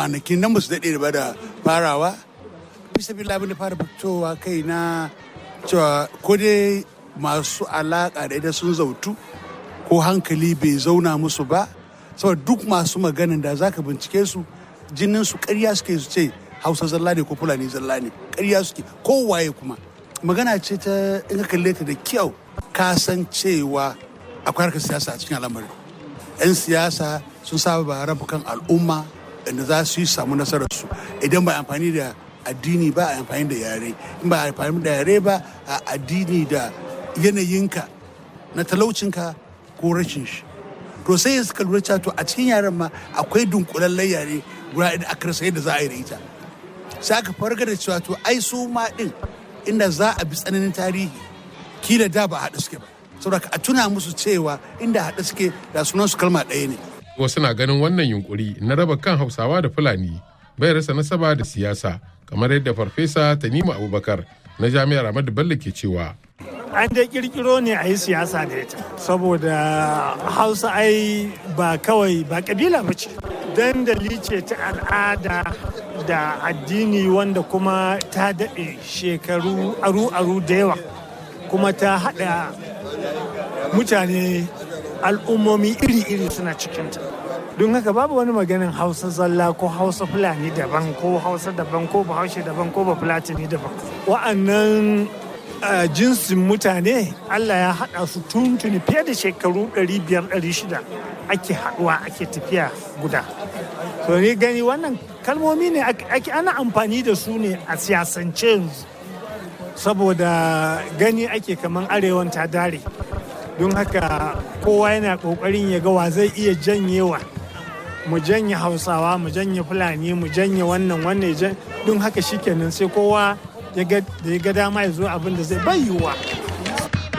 kwanakin nan su daɗe ba da farawa bisa bi labin da fara fitowa kai na cewa ko dai masu alaƙa da ita sun zautu ko hankali bai zauna musu ba saboda duk masu maganin da zaka bincike su jinin su ƙarya suke su ce hausa zalla ne ko fulani zalla ne ƙarya suke kowaye kuma magana ce ta in ka kalle ta da kyau ka san cewa akwai harkar siyasa a cikin al'amarin 'yan siyasa sun saba ba rabu kan al'umma inda za su yi samu nasarar su idan ba amfani da addini ba a amfani da yare in ba amfani da yare ba a addini da yanayinka na talaucinka ko rashin shi to sai suka lura cewa to a cikin yaren ma akwai dunkulallen yare guda da aka rasa yadda za a yi da ita sai aka farga da cewa to ai su ma din inda za a bi tsananin tarihi kila da ba haɗu suke ba saboda a tuna musu cewa inda haɗu suke da sunan su kalma ɗaya ne wasu na ganin wannan yunkuri na raba kan hausawa da fulani bai rasa nasaba da siyasa kamar yadda farfesa tanimu abubakar na jami'ar ahmadu bello ke cewa an dai kirkiro ne a yi siyasa da ita saboda hausa ai ba kawai ba kabila ba ce dandali ce ta al'ada da addini wanda kuma ta daɗe shekaru aru-aru da yawa kuma ta haɗa mutane al'ummomi iri-iri suna cikinta don haka babu wani maganin hausa zalla ko hausa fulani daban ko hausa daban ko bahaushe daban ko bafulatani daban wa'annan jinsin mutane allah ya haɗa su tuntuni fiye da shekaru 500-600 ake haɗuwa ake tafiya guda to ni gani wannan kalmomi ne ake ana amfani da su ne a siyasance yanzu saboda gani ake kamar arewan ta dare don haka kowa yana kokarin ya ga wa zai iya janyewa mu janye hausawa mu janye fulani mu janye wannan wannan don haka shikenan sai kowa ya ga dama ya zo abin da zai bayyuwa